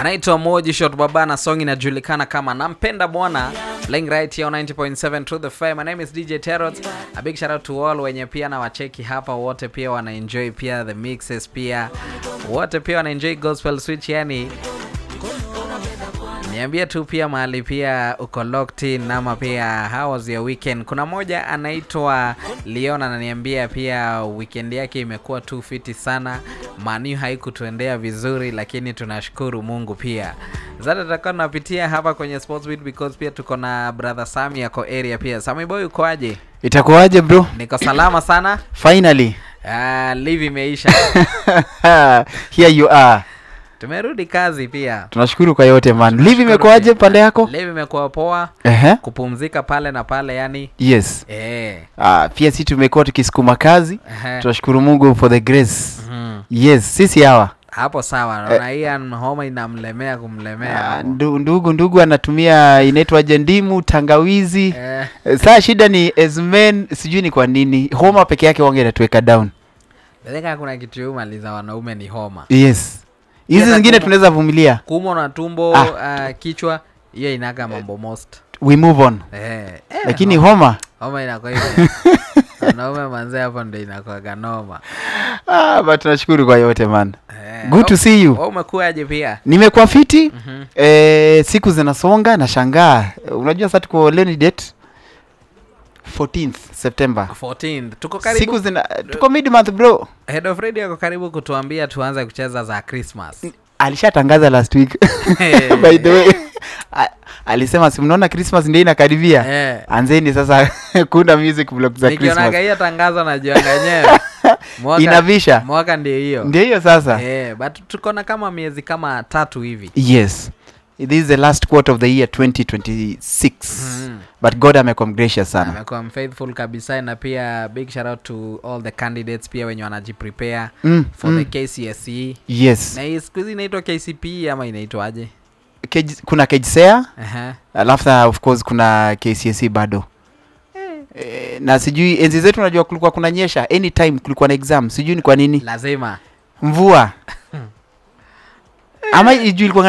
anaitwa Moji Shot Baba na song inajulikana kama Nampenda Bwana, playing right here on 90.7 True the Fire. My name is DJ Terrot. A big shout out to all wenye pia na wacheki hapa wote pia wana enjoy pia the mixes pia wote pia wana enjoy gospel switch yani niambie tu pia mahali pia uko locked in ama pia how was your weekend kuna moja anaitwa leon ananiambia pia weekend yake imekuwa tu fiti sana manu haikutuendea vizuri lakini tunashukuru mungu pia zata tutakuwa tunapitia hapa kwenye sports beat because pia tuko na brother sami yako area pia sami boy ukoaje itakuwaje bro niko salama sana finally ah, live imeisha here you are tumerudi kazi pia tunashukuru kwa yote man live imekuwaje pande yako live imekuwa poa Ehe. kupumzika pale na pale yani yes eh, Ah, pia si tumekuwa tukisukuma kazi ehe. tunashukuru mungu for the grace Mhm. yes sisi hawa hapo sawa naona hii an- homa inamlemea kumlemea Ah, hapo. ndu- ndugu ndugu anatumia inaitwaje ndimu tangawizi Eh, Eh, saa shida ni as men sijui ni kwa nini homa peke yake wange inatuweka down nadhani kuna kitu yumaliza wanaume ni homa yes hizi Yes, zingine akuma- tunaweza vumilia kuumwa na tumbo Ah. ah, kichwa hiyo inaga mambo most we move on eh, eh, lakini homa, homa homa inakuwa hivyo wanaume manze hapo ndo inakuwaga noma ah, but tunashukuru kwa yote man eh, good to see you wewe umekuaje pia nimekuwa fiti Mhm. eh, siku zinasonga na shangaa unajua sasa tuko leo ni date 14th september 14 tuko karibu siku zina tuko mid month bro head of radio ako karibu kutuambia tuanze kucheza za christmas alishatangaza last week by the way A- alisema si mnaona christmas ndio inakaribia eh, anzeni sasa kuunda music blog za nikionaga christmas hiyo tangazo najianga yenyewe mwaka, inavisha mwaka ndio hiyo ndio hiyo sasa eh, but tuko na kama miezi kama tatu hivi yes this is the last quarter of the year 2026 Mhm. but god amekuwa gracious sana amekuwa mfaithful kabisa na pia big shout out to all the candidates pia wenye wanajiprepare mm, for mm. the kcse yes na hii siku hizi inaitwa kcpe ama inaitwaje Kej, kuna kejsea Aha. alafu na of course kuna kcse bado Eh, na sijui enzi zetu unajua kulikuwa kuna nyesha anytime kulikuwa na exam sijui ni kwa nini lazima mvua ama ijui ilikuwa